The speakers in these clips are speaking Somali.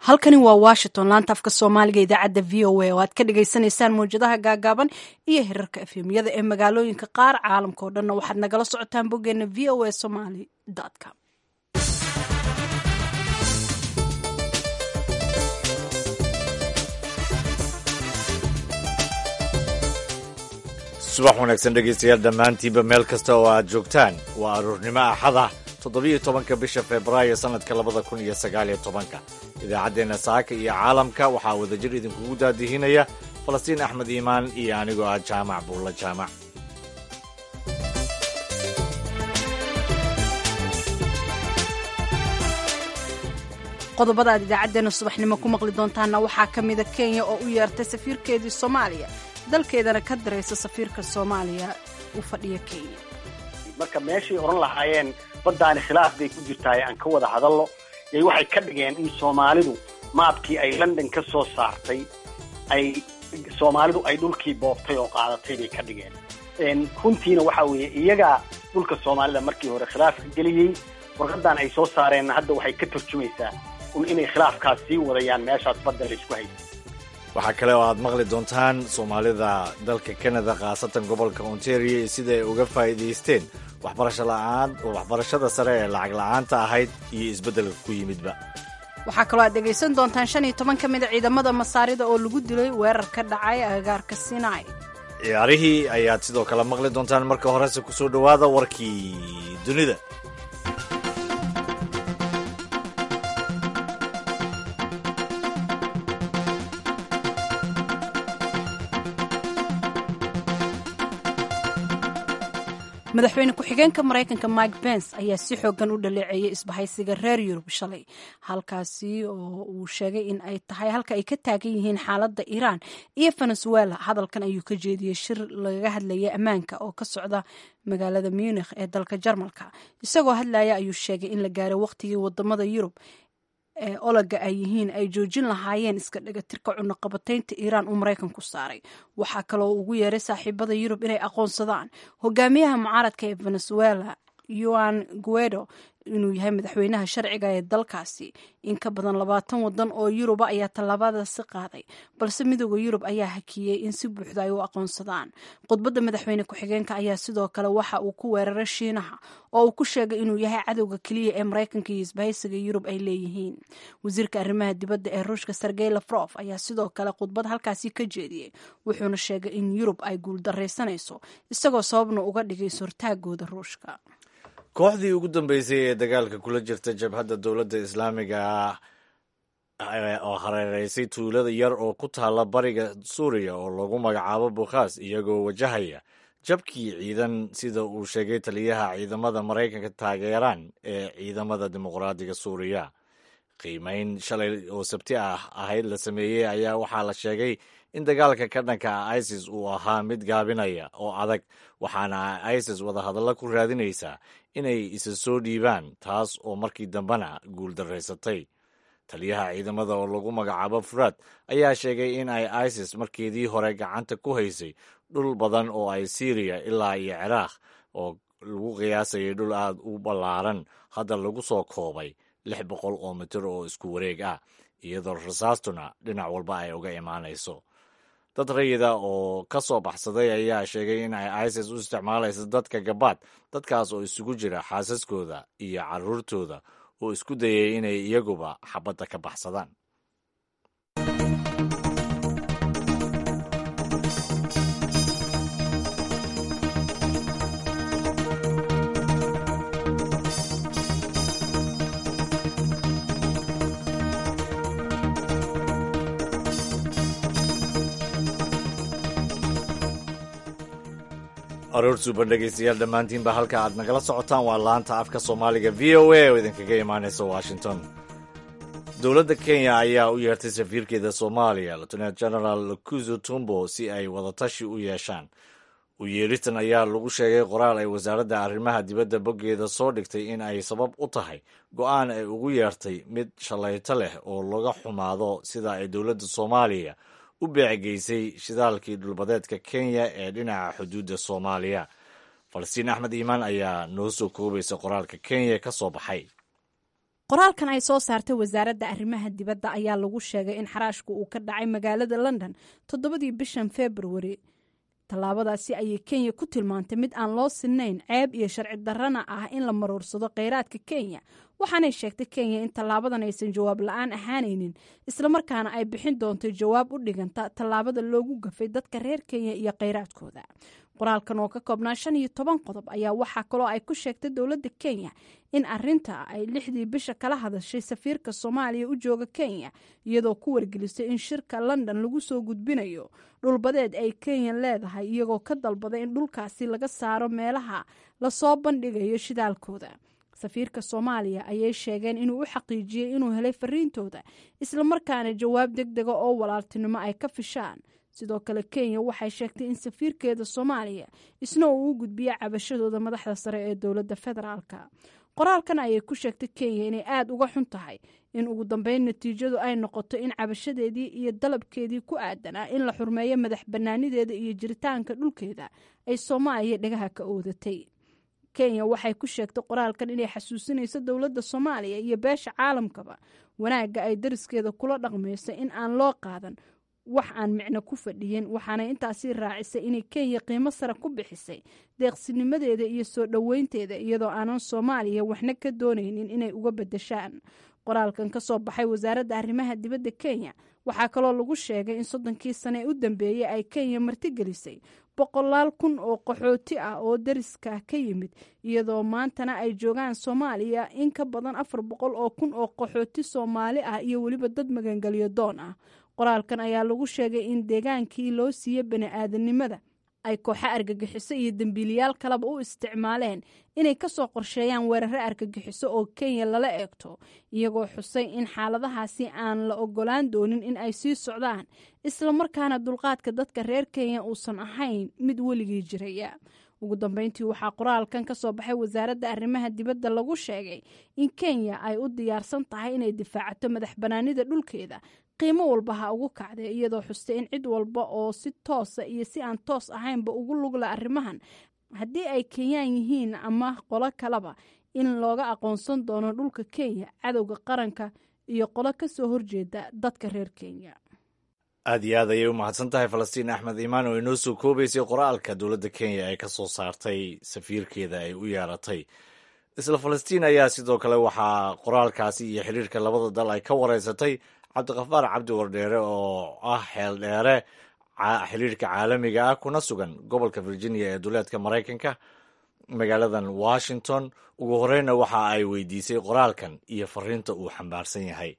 halkani waa washington laanta afka soomaaliga idaacadda v o a oo aad ka dhagaysanaysaan mawjadaha gaagaaban iyo hirarka efemyada ee magaalooyinka qaar caalamka oo dhanna waxaad nagala socotaan boggeena v o a somaly com subax wanaagsan dhegaystayaal dhammaantiinba meel kasta oo aad joogtaan waa aruurnimo axada toddobiyo tobanka bisha februaayo sannadka labada kun iyo sagaaliyo tobanka idaacaddeenna saaka iyo caalamka waxaa wadajir idinkugu daadihinaya falastiin axmed iimaan iyo anigoo ah jaamac buulla jaamac qodobada aad idaacaddeenna subaxnimo ku maqli doontaanna waxaa ka mida kenya oo u yeertay safiirkeedii soomaaliya dalkeedana ka daraysa safiirka soomaaliya u fadhiya kenya marka meeshay oran lahaayeen baddaani khilaaf bay ku jirtaay aan ka wada hadallo yay waxay ka dhigeen in soomaalidu maabkii ay london ka soo saartay ay soomaalidu ay dhulkii boobtay oo qaadatay bay ka dhigeen runtiina waxa weeye iyagaa dhulka soomaalida markii hore khilaafka geliyey warqadan ay soo saareenna hadda waxay ka tarjumaysaa un inay khilaafkaas sii wadayaan meeshaas badda la isku haysa waxaa kale oo aad maqli doontaan soomaalida dalka canada khaasatan gobolka ontario iyo sida ay uga faa'iidaysteen waxbarasho la'aan waxbarashada sare ee lacag la'aanta ahayd iyo isbeddelka ku yimidba waxaa kaloo aad dhegaysan doontaan shan iyo toban ka mid a ciidamada masaarida oo lagu dilay weerar ka dhacay agagaarka sinai ciyaarihii ayaad sidoo kale maqli doontaan marka horese ku soo dhowaada warkii dunida madaxweyne ku-xigeenka maraykanka mike pence ayaa si xoogan u dhaleeceeyay isbahaysiga reer yurub shalay halkaasi oo uu sheegay in ay tahay halka ay ka taagan yihiin xaaladda iiraan iyo venezuela hadalkan ayuu ka jeediyey shir lagaga hadlayay ammaanka oo ka socda magaalada munikh ee dalka jarmalka isagoo hadlaya ayuu sheegay in la gaaray waqtigii wadamada yurub ee olaga ay yihiin ay joojin lahaayeen iska dhagatirka cunaqabataynta iiraan uu maraykanku saaray waxaa kaloo ugu yeeray saaxiibada yurub inay aqoonsadaan hogaamiyaha mucaaradka ee venezuela yuan guedo inuu yahay madaxweynaha sharciga ee dalkaasi in ka badan labaatan wadan oo yuruba ayaa tallaabadaasi qaaday balse midooda yurub ayaa hakiyey in si buuxda ay u aqoonsadaan khudbadda madaxweyne ku-xigeenka ayaa sidoo kale waxa uu ku weeraray shiinaha oo uu ku sheegay inuu yahay cadowga keliya ee maraykanka iyo isbahaysiga yurub ay leeyihiin wasiirka arrimaha dibadda ee ruushka sergey lafrof ayaa sidoo kale khudbad halkaasi ka jeediyey wuxuuna sheegay in yurub ay guuldaraysanayso isagoo sababna uga dhigay sortaagooda ruushka kooxdii ugu dambeysay ee dagaalka kula jirta jabhadda dowladda islaamiga oo hareereysay tuulada yar oo ku taalla bariga suuriya oo lagu magacaabo bukhaas iyagoo wajahaya jabkii ciidan sida uu sheegay taliyaha ciidamada maraykanka taageeraan ee ciidamada dimuqraadiga suuriya qiimeyn shalay oo sabti ah ahayd la sameeyey ayaa waxaa la sheegay in dagaalka ka dhanka ah isis uu ahaa mid gaabinaya oo adag waxaana isis wadahadallo ku raadinaysaa inay isa soo dhiibaan taas oo markii dambena guuldaraysatay taliyaha ciidamada oo lagu magacaabo furaad ayaa sheegay in ay isis markeedii hore gacanta ku haysay dhul badan oo ay syriya ilaa iyo ciraaq oo lagu qiyaasayay dhul aad u ballaaran hadda lagu soo koobay lix boqol oo mitir oo isku wareeg ah iyadoo rasaastuna dhinac walba ay uga imaanayso dad rayida oo ka soo baxsaday ayaa sheegay in ay isis u isticmaalayso dadka gabaad dadkaas oo isugu jira xaasaskooda iyo carruurtooda oo isku dayay inay iyaguba xabadda ka baxsadaan aroor suuban dhegaystayaal dhammaantiinba halka aad nagala socotaan waa laanta afka soomaaliga v o a oo idinkaga imaanaysa washington dowladda kenya ayaa u yeertay safiirkeeda soomaaliya lieutenant general lukuzo tumbo si ay wadatashi u yeeshaan u yeeritan ayaa lagu sheegay qoraal ay wasaaradda arrimaha dibadda boggeeda soo dhigtay in ay sabab u tahay go'aan ay ugu yeertay mid shallayto leh oo laga xumaado sida ay dowladda soomaaliya u beecegeysay shidaalkii dhulbadeedka kenya ee dhinaca xuduudda soomaaliya falastiin axmed iimaan ayaa noo soo koobaysa qoraalka kenya ka soo baxay qoraalkan ay soo saartay wasaaradda arrimaha dibadda ayaa lagu sheegay in xaraashku uu ka dhacay magaalada london toddobadii bishan februari tallaabadaasi ayay kenya ku tilmaantay mid aan loo sinayn ceeb iyo sharci darrana ah in la maruursado kheyraadka kenya waxaanay sheegtay kenya in tallaabadan aysan jawaab la-aan ahaanaynin islamarkaana ay bixin doonto jawaab u dhiganta tallaabada loogu gafay dadka reer kenya iyo kheyraadkooda qoraalkan oo ka koobnaa shan iyo toban qodob ayaa waxaa kaloo ay ku sheegtay dowladda kenya in arinta ay lixdii bisha kala hadashay safiirka soomaaliya u jooga kenya iyadoo ku wargelisay in shirka london lagu soo gudbinayo dhulbadeed ay kenya leedahay iyagoo ka dalbaday in dhulkaasi laga saaro meelaha lasoo bandhigayo shidaalkooda safiirka soomaaliya ayay sheegeen inuu u xaqiijiyey inuu helay fariintooda islamarkaana jawaab deg dega oo walaaltinimo ay ka fishaan sidoo kale kenya waxay sheegtay in safiirkeeda soomaaliya isna uu u gudbiya cabashadooda madaxda sare ee dowladda federaalka qoraalkan ayay ku sheegtay kenya inay aada uga xun tahay in ugu dambeyn natiijadu ay noqoto in cabashadeedii iyo dalabkeedii ku aadanaa in la xurmeeyo madax bannaanideeda iyo jiritaanka dhulkeeda ay soomaaliya dhagaha ka oodatay kenya waxay ku sheegtay qoraalkan inay xasuusinayso dowladda soomaaliya iyo beesha caalamkaba wanaagga ay dariskeeda kula dhaqmayso in aan loo qaadan wax aan micno ku fadhiyin waxaana intaasi raacisay inay kenya qiimo sare ku bixisay deeqsinimadeeda iyo soo dhoweynteeda iyadoo aanan soomaaliya waxna ka doonaynin inay uga bedeshaan qoraalkan ka soo baxay wasaaradda arrimaha dibadda kenya waxaa kaloo lagu sheegay in soddonkii sane ee u dambeeyey ay kenya martigelisay boqolaal kun oo qaxooti ah oo dariska ka yimid iyadoo maantana ay joogaan soomaaliya in ka badan afar boqol oo kun oo qaxooti soomaali ah iyo weliba dad magangelyo doon ah qoraalkan ayaa lagu sheegay in deegaankii loo siiye bani-aadanimada ay kooxo argagixiso iyo dembiiliyaal kaleba u isticmaaleen inay kasoo qorsheeyaan weeraro argagixiso oo kenya lala eegto iyagoo xusay in xaaladahaasi aan la ogolaan doonin in ay sii socdaan islamarkaana dulqaadka dadka reer kenya uusan ahayn mid weligii jiraya ugu dambeyntii waxaa qoraalkan ka soo baxay wasaaradda arrimaha dibadda lagu sheegay in kenya ay u diyaarsan tahay inay difaacato madax banaanida dhulkeeda qiimo walba ha ugu kacday iyadoo xustay in cid walba oo si toosa iyo si aan toos ahaynba ugu lugla arrimahan haddii ay kenyaan yihiin ama qolo kaleba in looga aqoonsan doono dhulka kenya cadowga qaranka iyo qolo ka soo horjeeda dadka reer kenya aad iyo aad ayay u mahadsan tahay falastiin axmed iimaan oo inoo soo koobaysay qoraalka dowladda kenya ay ka soo saartay safiirkeeda ay u yeeratay isla falastiin ayaa sidoo kale waxaa qoraalkaasi iyo xiriirka labada dal ay ka wareysatay cabdiqafaar cabdi wardheere oo ah xeel dheere xiriirka caalamiga ah kuna sugan gobolka virginia ee duleedka maraykanka magaaladan washington ugu horeyna waxa ay weydiisay qoraalkan iyo fariinta uu xambaarsan yahay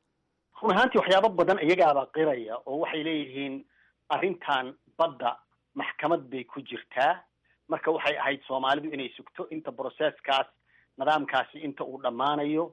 run ahaantii waxyaabo badan iyagaaba qiraya oo waxay leeyihiin arrintan badda maxkamad bay ku jirtaa marka waxay ahayd soomaalidu inay sugto inta broseskaas nidaamkaasi inta uu dhammaanayo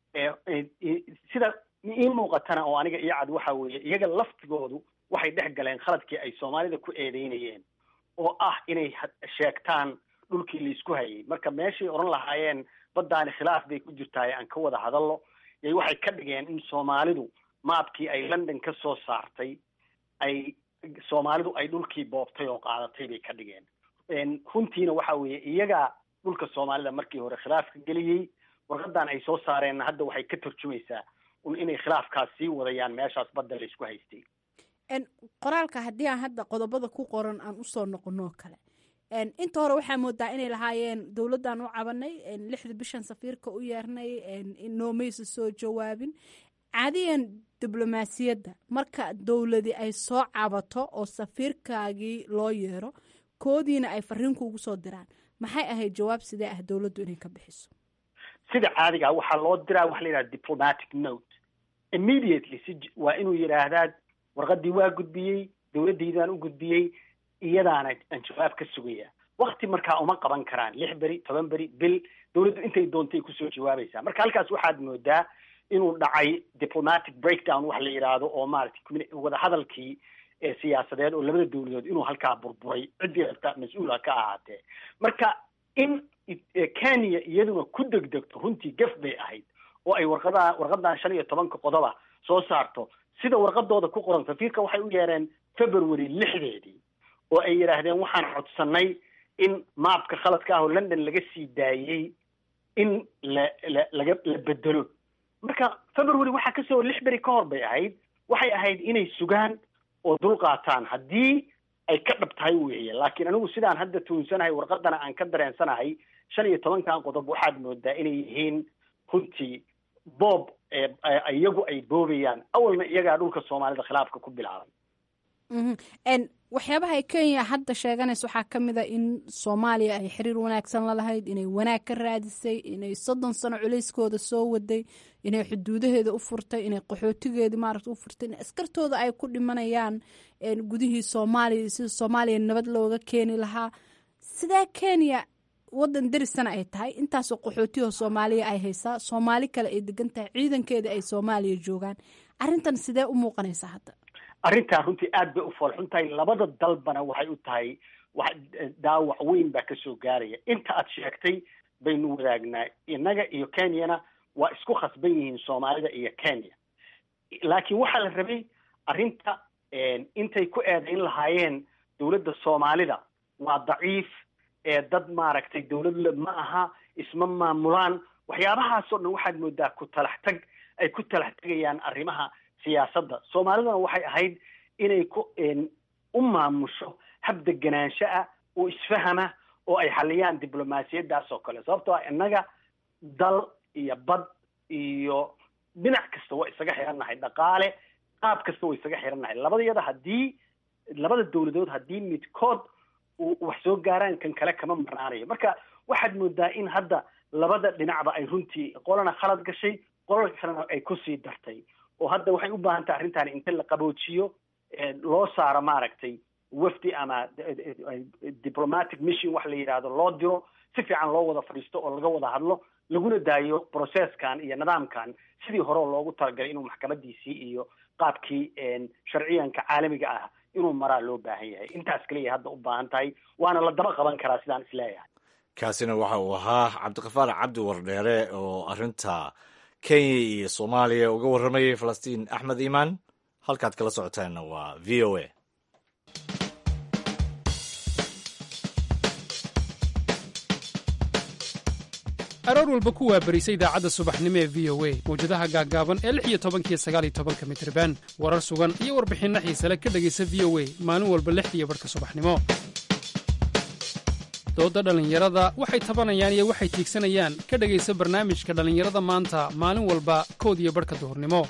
sida ii muuqatana oo aniga iyo cad waxa weeye iyaga laftigoodu waxay dhex galeen khaladkii ay soomaalida ku eedeynayeen oo ah inay sheegtaan dhulkii laisku hayay marka meeshay odhan lahaayeen baddaani khilaaf bay ku jirtaaye aan ka wada hadallo yay waxay ka dhigeen in soomaalidu maabkii ay london ka soo saartay ay soomaalidu ay dhulkii boobtay oo qaadatay bay ka dhigeen runtiina waxa weeye iyagaa dhulka soomaalida markii hore khilaafka geliyey warqadan ay soo saareenna hadda waxay ka tarjumaysaa un inay khilaafkaas sii wadayaan meeshaas badda la isku haystay qoraalka haddii aan hadda qodobada ku qoran aan usoo noqonoo kale inta hore waxaa moodaa inay lahaayeen dowladdan u cabanay lixda bishan safiirka u yeernay noomaysa soo jawaabin caadiyan diblomaasiyadda marka dowladi ay soo cabato oo safiirkaagii loo yeero koodiina ay fariinku ugu soo diraan maxay ahayd jawaab sidee ah dowladdu inay ka bixiso sida caadiga waxaa loo diraa waxa la yidhaha diplomatic note immediately si waa inuu yidhaahdaa warqadii waa gudbiyey dowladdaydaan u gudbiyey iyadaana aan jawaab ka sugaya wakti markaa uma qaban karaan lix beri toban beri bil dowladdu intay doontay kusoo jawaabaysaa marka halkaas waxaad moodaa inuu dhacay diplomatic breakdown wax la yidhaahdo oo maaragtay wadahadalkii siyaasadeed oo labada dowladood inuu halkaa burburay ciddii rabta mas-uula ka ahaatee marka in kenya iyaduna ku degdegto runtii gaf bay ahayd oo ay warqadaa warqadan shan iyo tobanka qodoba soo saarto sida warqadooda ku qoran safiirka waxay u yeereen february lixdeedii oo ay yidhaahdeen waxaan codsanay in maabka khaladka ah oo london laga sii daayey in la la laga la bedelo marka february waxaa kasoo lix beri ka hor bay ahayd waxay ahayd inay sugaan oo dul qaataan haddii ay ka dhab tahay weeye laakiin anigu sidaan hadda tuunsanahay warqadana aan ka dareensanahay shan iyo tobankan qodob waxaad moodaa inay yihiin runtii boob iyagu ay boobayaan awalna iyagaa dhulka soomaalida khilaafka ku bilaabay waxyaabaha ay kenya hadda sheeganaysa waxaa ka mid a in soomaaliya ay xiriir wanaagsan la lahayd inay wanaag ka raadisay inay soddon sano culayskooda soo waday inay xuduudaheeda u furtay inay qaxootigeeda maarata u furtay in askartooda ay ku dhimanayaan gudihii soomaaliya sida soomaaliya nabad looga keeni lahaa sidaa kenya wadan derisana ay tahay intaasoo qaxootiyaho soomaaliya ay haysaa soomaali kale ay degan tahay ciidankeeda ay soomaaliya joogaan arrintan sidee u muuqanaysaa hadda arrintaa runtii aad bay u foolxun tahay labada dalbana waxay u tahay wax daawac weyn baa kasoo gaaraya inta aad sheegtay baynu wadaagnaa innaga iyo kenyana waa isku khasban yihiin soomaalida iyo kenya laakiin waxaa la rabay arrinta intay ku eedayn lahaayeen dowladda soomaalida waa daciif ee dad maaragtay dowlad ma aha isma maamulaan waxyaabahaasoo dhan waxaad moodaa ku talax tag ay ku talax tegayaan arrimaha siyaasadda soomaaliduna waxay ahayd inay ku u maamusho hab deganaansho ah oo isfahama oo ay xaliyaan diblomaasiyaddaas oo kale sababtoo ah innaga dal iyo bad iyo dhinac kasta waa isaga xirannahay dhaqaale qaab kasta waa isaga xirannahay labadayada haddii labada dowladood haddii midkood wax soo gaaraan kan kale kama marnaanayo marka waxaad moodaa in hadda labada dhinacba ay runtii qolana khalad gashay qolana kalena ay kusii dartay oo hadda waxay u baahan tahay arrintan inta la qaboojiyo loo saaro maaragtay wafdi ama diplomatic mission wax la yidhaahdo loo diro si fiican loo wada fadhiisto oo laga wada hadlo laguna daayo processkan iyo nidaamkan sidii hore loogu talagalay inuu maxkamadiisii iyo qaabkii sharciyanka caalamiga ah inuu maraa loo baahan yahay intaas kaliya hadda u baahan tahay waana la daba qaban karaa sidaan isleeyahay kaasina waxa uu ahaa cabdiqafaar cabdi wardheere oo arrinta kenya iyo soomaaliya uga warramayay falastiin axmed iimaan halkaad kala socotaanna waa v o a aroor walba ku waabarisa idaacadda subaxnimo ee v o a mawjadaha gaaggaaban ee lix iyo tobankiyo sagaal iyo tobanka mitriban warar sugan iyo warbixinno xiisale ka dhegaysa v o a maalin walba lixdiiyo barhka subaxnimo doodda dhallinyarada waxay tabanayaan iyo waxay tiigsanayaan ka dhegaysa barnaamijka dhallinyarada maanta maalin walba kood iyo barhka duhurnimo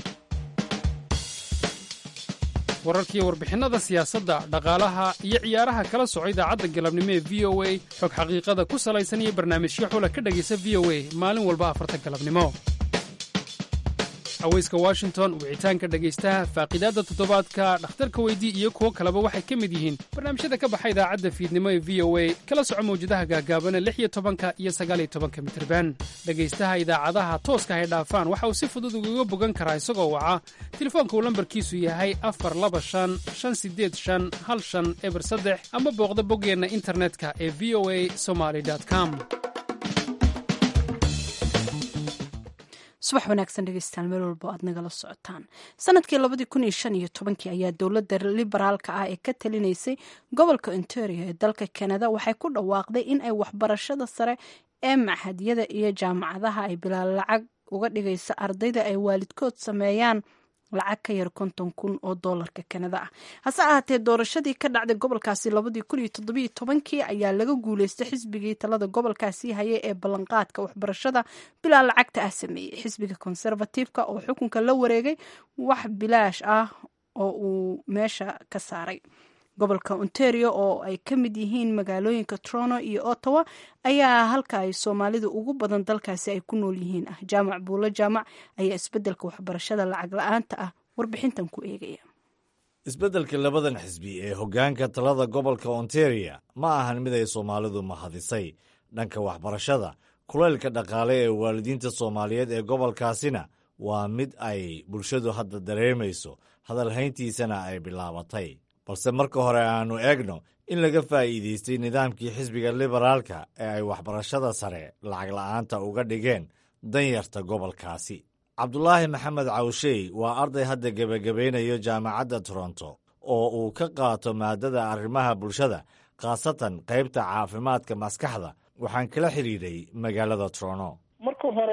wararkiiyo warbixinnada siyaasadda dhaqaalaha iyo ciyaaraha kala soco idaacadda galabnimo ee v o a xog xaqiiqada ku salaysan iyo barnaamijyo xula ka dhegaysa v o a maalin walba afarta galabnimo haweyska washington wicitaanka dhegaystaha faaqidaadda toddobaadka dhakhtarka weydii iyo kuwo kaleba waxay ka mid yihiin barnaamijyada ka baxa idaacadda fiidnimo ee v o a kala soco mawjadaha gaagaabana lix iyo tobanka iyo sagaaliyo tobanka mitirban dhegaystaha idaacadaha tooska hay dhaafaan waxa uu si fudud ugaga bogan karaa isagoo waca telefoonka uu lambarkiisu yahay afar laba shan shan sideed shan hal shan eber saddex ama booqda boggeenna internetka ee v o a somaly com subax wanaagsan dhegeystaan meel walbo aad nagala socotaan sanadkii labadii kun iyo shan iyo tobankii ayaa dowladda liberaalka ah ee ka talinaysay gobolka ontario ee dalka canada waxay ku dhawaaqday in ay waxbarashada sare ee maxadyada iyo jaamacadaha ay bilaa lacag uga dhigaysa ardayda ay waalidkood sameeyaan lacag ka yar konton kun oo doolarka kanada ah hase ahaatee doorashadii ka dhacday gobolkaasi labadii kun iyo toddobiyo tobankii ayaa laga guuleystay xisbigii talada gobolkaasi hayay ee ballanqaadka waxbarashada bilaa lacagta ah sameeyey xisbiga konservatiifka oo xukunka la wareegay wax bilaash ah oo uu meesha ka saaray gobolka ontario oo ay ka mid yihiin magaalooyinka toronto iyo ottawa ayaa halka ay soomaalidu ugu badan dalkaasi ay ku nool yihiin ah jaamac buulo jaamac ayaa isbeddelka waxbarashada lacag la-aanta ah warbixintan ku eegaya isbeddelka labadan xisbi ee hoggaanka talada gobolka ontario ma ahan mid ay soomaalidu mahadisay dhanka waxbarashada kulaylka dhaqaale ee waalidiinta soomaaliyeed ee gobolkaasina waa mid ay bulshadu hadda dareemayso hadalhayntiisana ay bilaabatay balse marka hore aannu eegno in laga faa'iidaystay nidaamkii xisbiga liberaalka ee ay waxbarashada sare lacag la'aanta uga dhigeen danyarta gobolkaasi cabdulaahi maxamed cawshey waa arday hadda gebagabaynayo jaamacadda toronto oo uu ka qaato maadada arrimaha bulshada khaasatan qaybta caafimaadka maskaxda waxaan kala xidhiidhay magaalada toronto marka hore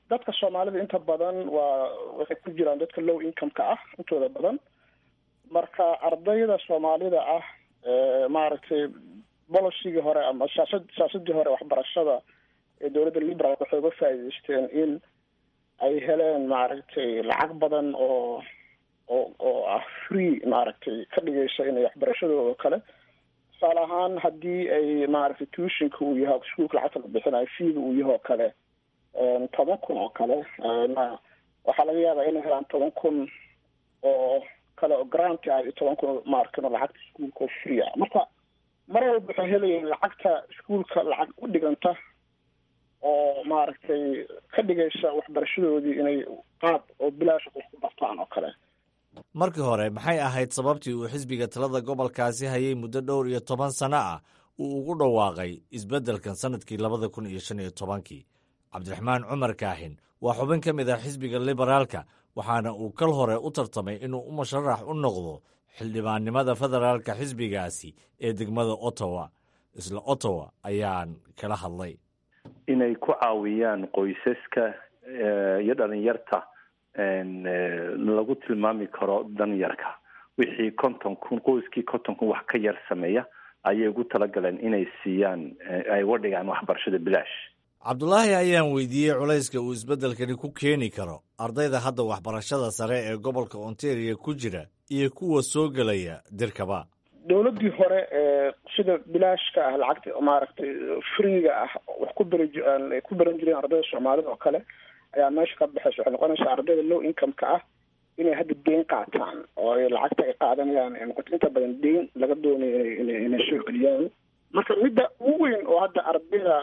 dadka soomaalida inta badan waa waxay ku jiraan dadka low income-ka ah intooda badan marka ardayda soomaalida ah maaragtay bolocygii hore ama siyaasad siyaasadii hore waxbarashada ee dowladda liberaalk waxay uga faa'iideysteen in ay heleen maaragtay lacag badan oo oo oo ah free maaragtay ka dhigaysa inay waxbarashadooda kale tusaale ahaan haddii ay maaragtay tuushinka uu yahay iskuolka lacagta la bixinayo fiiga uu yahay oo kale toban kun oo kale waxaa laga yaabaa inay helaan toban kun oo kale oo granti ah iyo toban kun maarkin oo lacagta iskuolka oo free ah marka mar walba waxay helayeen lacagta iskuolka lacag u dhiganta oo maaragtay ka dhigaysa waxbarashadoodii inay qaab oo bilaasha qof ku bartaan oo kale markii hore maxay ahayd sababtii uu xisbiga talada gobolkaasi hayay muddo dhowr iyo toban sano ah uu ugu dhawaaqay isbeddelkan sannadkii labada kun iyo shan iyo tobankii cabdiraxmaan cumar kaahin waa xubin ka mid ah xisbiga liberaalka waxaana uu kal hore u tartamay inuu u musharax u noqdo xildhibaannimada federaalka xisbigaasi ee degmada ottawa isla ottawa ayaan kala hadlay inay ku caawiyaan qoysaska iyo dhalinyarta lagu tilmaami karo danyarka wixii konton kun qoyskii konton kun wax ka yar sameeya ayay ugu talagaleen inay siiyaan ay uga dhigaan waxbarashada bilaash cabdulaahi ayaan weydiiyey culayska uu isbeddelkani ku keeni karo ardayda hadda waxbarashada sare ee gobolka ontario ku jira iyo kuwa soo gelaya dirkaba dowladdii hore ee sida bilaashka ah lacagta maaragtay freega ah wax ku beri ay ku beran jireen ardayda soomaalida oo kale ayaa meesha ka baxaysa waxay noqonaysaa ardayda low income-ka ah inay hadda deyn qaataan oo ay lacagta ay qaadanayaan ay noqoto inta badan deyn laga doonayo ina inay soo celiyaan marka midda ugu weyn oo hadda ardayda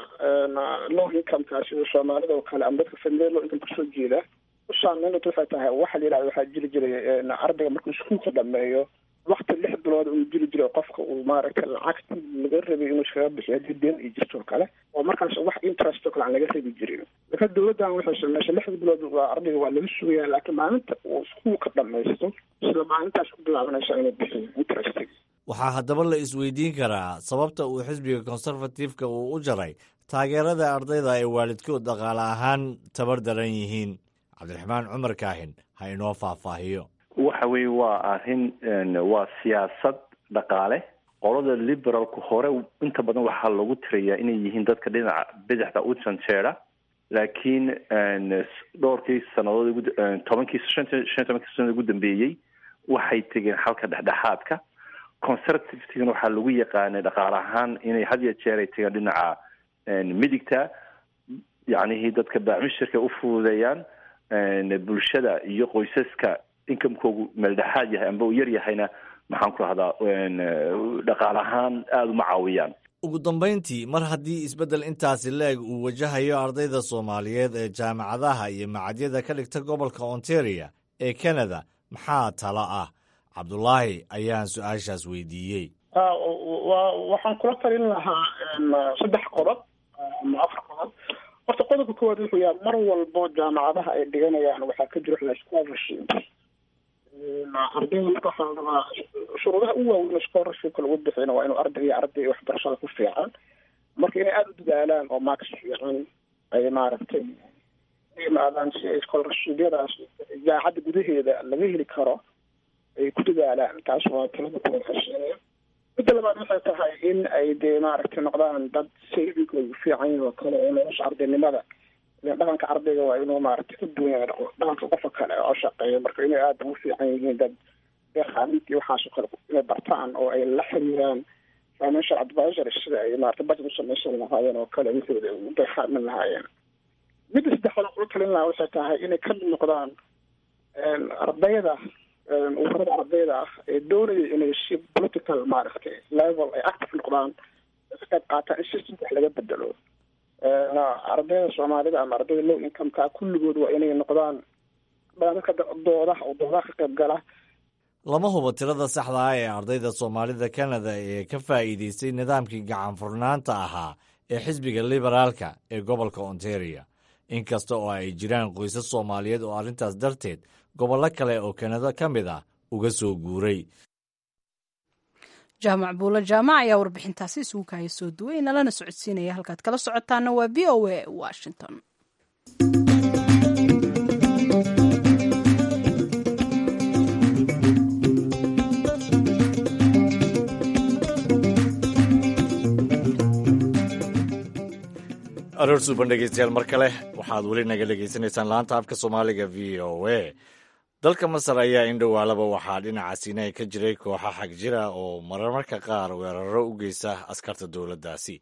low income-ka sida soomaalida oo kale ama dadka familiya low income kasoo jeeda u saameynata waxay tahay waxa la yidhahda waxaa jiri jiray ardayga markuu iskuulka dhameeyo wakti lix bilood uu jiri jiray qofka uu maaragtay lacagti laga rabay inuu iskaga bixiyo haddii deen ay jirto oo kale oo markaas wax interest oo kale aan laga rabi jirin marka dowladdan waxay sameysay lixda bilood waa ardayga waa laga sugaya laakiin maalinta uu iskuulka dhamaysto isla maalintaas ku bilaabanaysa inuu bixiyo interest waxaa haddaba la isweydiin karaa sababta uu xisbiga conservative-ka uu u jaray taageerada ardayda ay waalidkood dhaqaale ahaan tabar daran yihiin cabdiraxmaan cumar kaahin ha inoo faahfaahiyo waxa weeye waa arrin waa siyaasad dhaqaale qolada liberalku hore inta badan waxaa lagu tirayaa inay yihiin dadka dhinaca bidixda u janjeera laakiin dhowrkii sanadood tobankii shan shan tobankii sanad ugu dambeeyey waxay tegeen xalka dhexdhexaadka conservativegana waxaa lagu yaqaanay dhaqaale ahaan inay had iyo jeer ay tegeen dhinaca midigta yacnihii dadka baamishirka u fududeeyaan bulshada iyo qoysaska inkamekoogu meeldhexaad yahay amba uu yar yahayna maxaan ku rahdaa dhaqaale ahaan aada uma caawiyaan ugu dambayntii mar haddii isbeddel intaasi la-eg uu wajahayo ardayda soomaaliyeed ee jaamacadaha iyo macadyada ka dhigta gobolka ontario ee canada maxaa talo ah cabdulaahi ayaan su-aashaas weydiiyey wa waxaan kula talin lahaa saddex qodob ama afar qodob horta qodobka koowaad wuxuu yahay mar walbo jaamacadaha ay dhiganayaan waxaa ka jiro scholarship ardayda marka waxaa la rabaa shuruudaha u waaweyn scholarshipka lagu bixina waa inuu arday iyo arday waxbarashada ku fiican marka inay aada u dadaalaan oo marks fiican ay maaragtay yimaadaan si ay scholarshibyadaas jaacadda gudaheeda laga heli karo ay ku dadaalaan taas waa talada kuwa xasheeya midda labaad waxay tahay in ay dee maaragtay noqdaan dad savingoodu fiican yahay oo kale oo nolosha ardaynimada dhaqanka ardayga waa inuu maaragtay ka duwan yahay dhaqanka qofka kale oo shaqeeya marka inay aada ugu fiican yihiin dad deeqaaminta iyo waxaas oo kale inay bartaan oo ay la xiriiraan financial advisor sida ay maarata budget u samaysan lahaayeen oo kale wixooda u deeqaamin lahaayeen midda saddexaad kula talin lahaa waxay tahay inay ka noqdaan ardayda ururada ardayda ah ee doonaya inay si political maaragtay level ay active noqdaan ka qayb qaataan in systemka wax laga bedelo ardayda soomaalida ama ardayda low incomeka kulligood waa inay noqdaan dadka doodaha oo doodaha ka qayb gala lama hubo tirada saxda ah ee ardayda soomaalida canada ee ka faa'iideystay nidaamkii gacan furnaanta ahaa ee xisbiga liberaalka ee gobolka ontario inkasta oo ay jiraan qoysas soomaaliyeed oo arrintaas darteed gobollo kale oo kanada ka mid ah uga soo guuray jaamac buulo jaamac ayaa warbixintaasi isugu kaaya soo duway nalana socodsiinaya halkaad kala socotaana waa v o a washington aroor suuban dhegeystayaal mar kale waxaad weli naga dhegaysanaysaan laanta afka soomaaliga v o a dalka masar ayaa indhowaalaba waxaa dhinaca siinay ka jiray kooxa xag jira oo marmarka qaar weeraro u geysta askarta dowladdaasi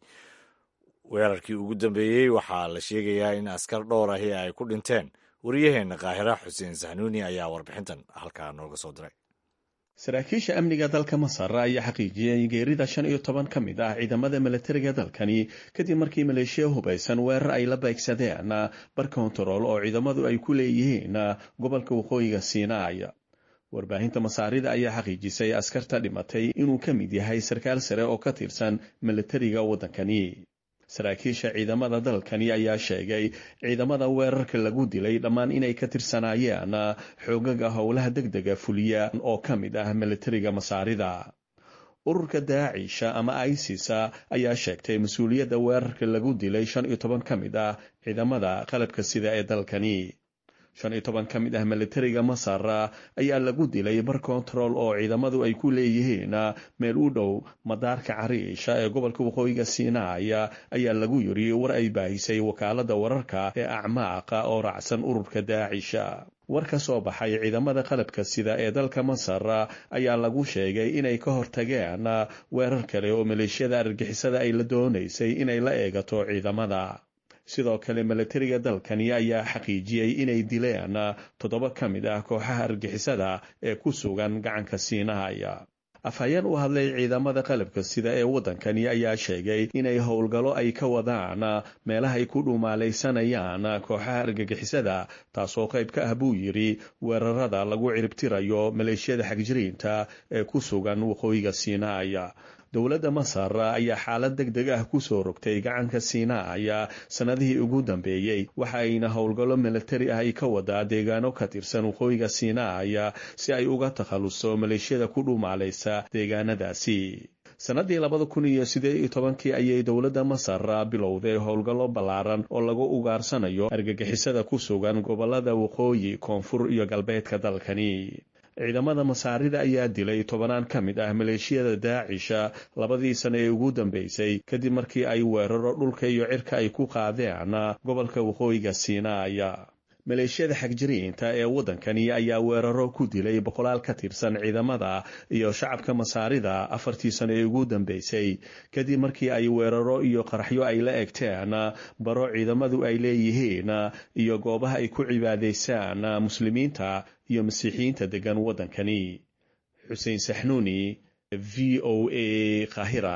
weerarkii ugu dambeeyey waxaa la sheegayaa in askar dhowr ahi ay ku dhinteen wariyaheenna kaahira xuseen sahnuuni ayaa warbixintan halkaa nooga soo diray saraakiisha amniga dalka masar ayaa xaqiijiyay geerida shan iyo toban ka mid ah ciidamada milatariga dalkani kadib markii maleeshiya hubaysan weerar ay la beegsadeen bar kontarool oo ciidamadu ay ku leeyihiin gobolka waqooyiga siinaay warbaahinta masaarida ayaa xaqiijisay askarta dhimatay inuu ka mid yahay sarkaal sare oo ka tirsan milatariga waddankani saraakiisha ciidamada dalkani ayaa sheegay ciidamada weerarka lagu dilay dhammaan inay ka tirsanaayeen xoogaga howlaha degdega fuliya oo ka mid ah milatariga masaarida ururka daacisha ama isis ayaa sheegtay mas-uuliyadda weerarka lagu dilay shan iyo toban ka mid ah ciidamada qalabka sida ee dalkani shan iyo toban ka mid ah milatariga masar ayaa lagu dilay bar kontarool oo ciidamadu ay ku leeyihiin meel u dhow madaarka cariisha ee gobolka waqooyiga siinaay ayaa lagu yiri war ay baahisay wakaalada wararka ee acmaaqa oo raacsan ururka daacisha war ka soo baxay ciidamada qalabka sida ee dalka masar ayaa lagu sheegay inay ka hortageen weerar kale oo maleeshiyada argixisada ay la doonaysay inay la eegato ciidamada sidoo kale milatariga dalkani ayaa xaqiijiyey inay dileen toddoba ka mid ah kooxaha argixisada ee ku sugan gacanka siinaaya afhayeen u hadlay ciidamada qalabka sida ee waddankani ayaa sheegay inay howlgallo ay ka wadaan meelaha ay ku dhuumaalaysanayaan kooxaha argagixisada taasoo qayb ka ah buu yidhi weerarada lagu ciribtirayo maleeshiyada xagjiriinta ee ku sugan waqooyiga siinaaya dowladda masar ayaa xaalad deg deg ah kusoo rogtay gacanka siinaaya sannadihii ugu dambeeyey waxa ayna howlgallo milatari ah ay ka wadaa deegaano ka tirsan waqooyiga siinaaya si ay uga takhaluso maleeshiyada ku dhumaalaysa deegaanadaasi sannadii labada kun iyo sideed iyo tobankii ayay dowladda masar bilowday howlgallo ballaaran oo lagu ugaarsanayo argagixisada ku sugan gobolada waqooyi koonfur iyo galbeedka dalkani ciidamada masaarida ayaa dilay tobanaan ka mid ah maleeshiyada daacisha labadii sano ee ugu dambeysay kadib markii ay weeraro dhulka iyo cirka ay ku qaadeen gobolka waqooyiga siinaaya maleeshiyada xagjiriinta ee waddankani ayaa weeraro ku dilay boqolaal ka tirsan ciidamada iyo shacabka masaarida afartii sano ee ugu dambeysay kadib markii ay weeraro iyo qaraxyo ay la egteen baro ciidamadu ay leeyihiin iyo goobaha ay ku cibaadaysaan muslimiinta iyo masiixiyiinta degan waddankani xuseen saxnuuni v o a kahira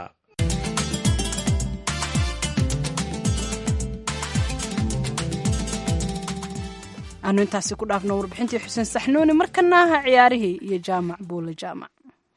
aanu intaasi ku dhaafno warbixintii xuseen saxnuuni markana aha ciyaarihii iyo jaamac buule jaamac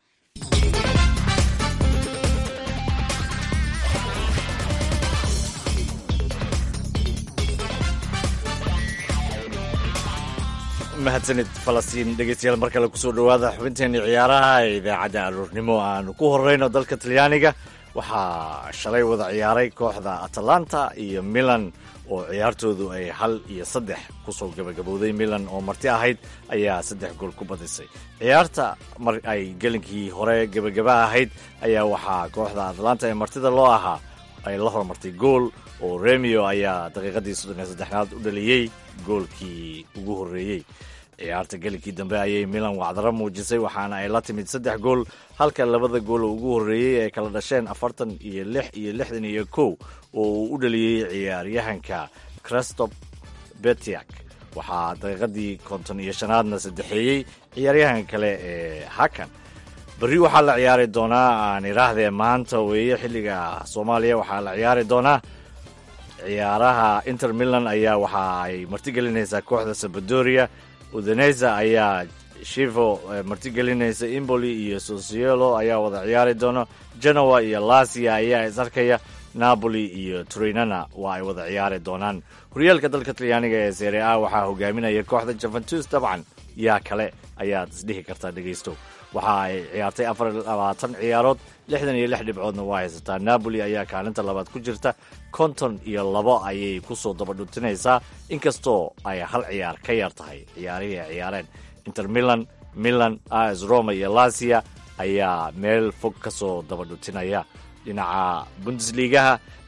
mahadsanid falastiin dhegeystayaal mar kale kusoo dhowaada xubinteenii ciyaaraha ee idaacadda aroornimo aanu ku horeyno dalka talyaaniga waxaa shalay wada ciyaaray kooxda atalanta iyo milan oo ciyaartoodu ay hal iyo saddex kusoo gabagabowday milan oo marti ahayd ayaa saddex gool ku badisay ciyaarta mar ay gelinkii hore gebagaba ahayd ayaa waxaa kooxda atalanta ee martida loo ahaa ay la hormartay gool oo remio ayaa daqiiqadii soddon iyo saddexnaad u dhaliyey goolkii ugu horreeyey ciyaarta gelinkii dambe ayay milan wacdaro muujisay waxaana ay la timid saddex gool halka labada gool oo ugu horreeyey ay kala dhasheen afartan iyo lix iyo lixdan iyo kow oo uu u dhaliyey ciyaaryahanka crestop betiak waxaa daqiiqadii konton iyo shanaadna saddexeeyey ciyaaryahanka kale ee hakan berri waxaa la ciyaari doonaa aan idhaahdee maanta weeye xilliga soomaaliya waxaa la ciyaari doonaa ciyaaraha inter milan ayaa waxa ay martigelinaysaa kooxda sabadoria udaneza ayaa shivo martigelinaysa imboli iyo sosielo ayaa wada ciyaari doona genoa iyo lasia ayaa is arkaya napoli iyo turinana waa ay wada ciyaari doonaan horyaalka dalka talyaaniga ee sere a waxaa hogaaminaya kooxda juventus dabcan yaa kale ayaad isdhihi kartaa dhegaysto waxa ay ciyaartay afar labaatan ciyaarood lixdan iyo lix dhibcoodna waa haysataa napoli ayaa kaalinta labaad ku jirta konton iyo labo ayay kusoo dabadhutinaysaa inkastoo ay hal ciyaar ka yar tahay ciyaarihii ay ciyaareen inter milan milan as roma iyo lasia ayaa meel fog ka soo dabadhutinaya dhinaca bundesligaha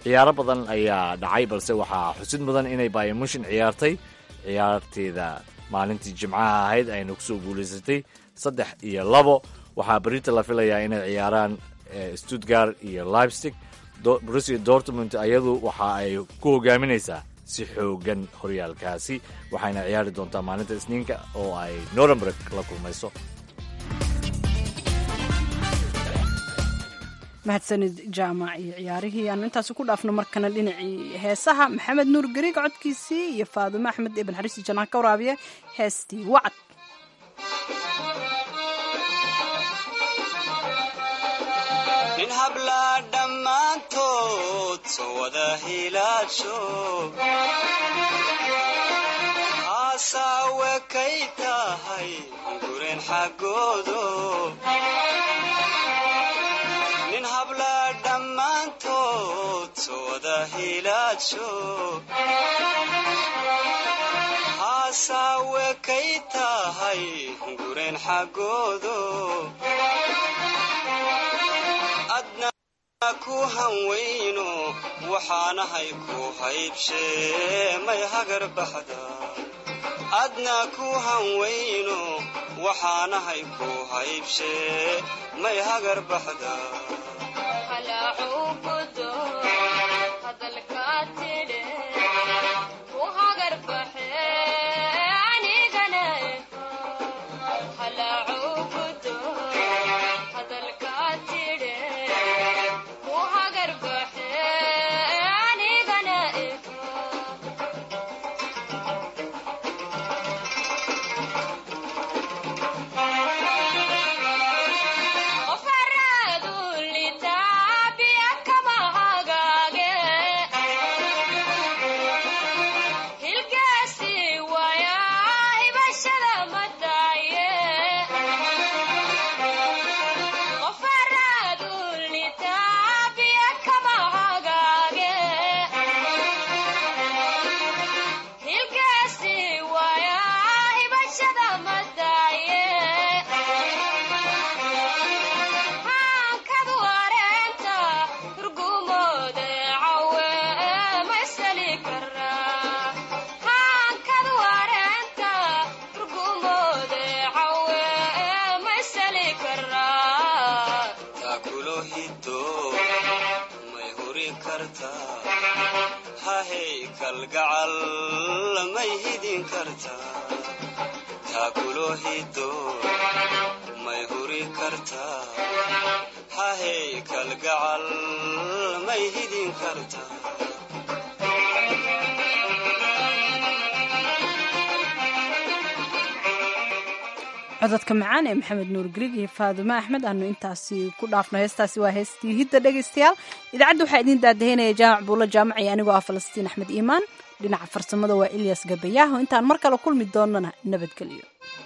ciyaaro badan ayaa dhacay balse waxaa xusid mudan inay bayamushin ciyaartay ciyaarteeda maalintii jimcaha ahayd ayna kusoo guulaysatay saddex iyo labo waxaa berita la filayaa inay ciyaaraan stuttgart iyo leipstig brusia dortmund ayadu waxa ay ku hogaaminaysaa si xoogan horyaalkaasi waxayna ciyaari doontaa maalinta isniinka oo ay norenburg la kulmayso mahadsanid jaamac iyo ciyaarihii aanu intaasi ku dhaafno markana dhinacii heesaha maxamed nuur gariig codkiisii iyo faadumo axmed ibn xariisi janaan ka waraabiya heestii wacad nin hablaa dhammaantood soo wada hilaadsho haasawe kay tahay gureen xaggoodo nin hablaa dhammaantood soo wada hilaadsho haasawe kay tahay gureen xaggoodo adna ku hanweyno waxaanahay ku haybshee may hagar baxda adna ku hanweyno waxaanahay ku haybshee may hagar baxda kalgacal may hidin kartaa taakulo hido may huri kartaa hahey kalgacal may hidin kartaa cododka macaan ee maxamed nuur grig iyo faadumo axmed aanu intaasi ku dhaafno heestaasi waa heestii hidda dhegaystayaal idaacadda waxaa idiin daadaheynaya jaamac buulo jaamac iyo anigoo ah falastiin axmed iimaan dhinaca farsamada waa ilyas gabayaaho intaan mar kale kulmi doonana nabadgelyo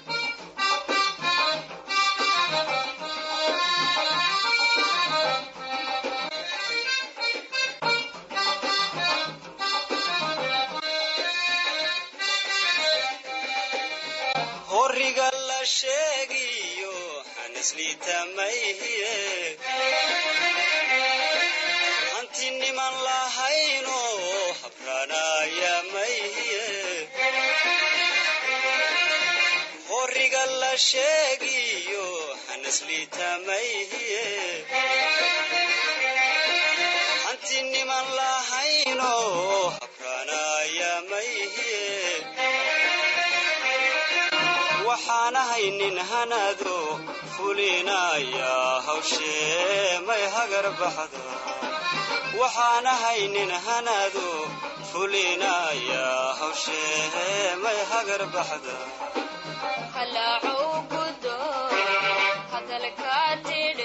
horiga la sheegiyo xanisliitamayhiye hanti niman lahayno habraanaya mayhiye horiga la sheegiyo xanisliitamayhiye hanti niman lahayno habraanaya mayhiye waxaanahay nin hanado fulinaya hawshee may hagar baxda waxaanahay nin hanado fulinaya hawshee may hagar baxda halaacow gudo hadalkaa tidhe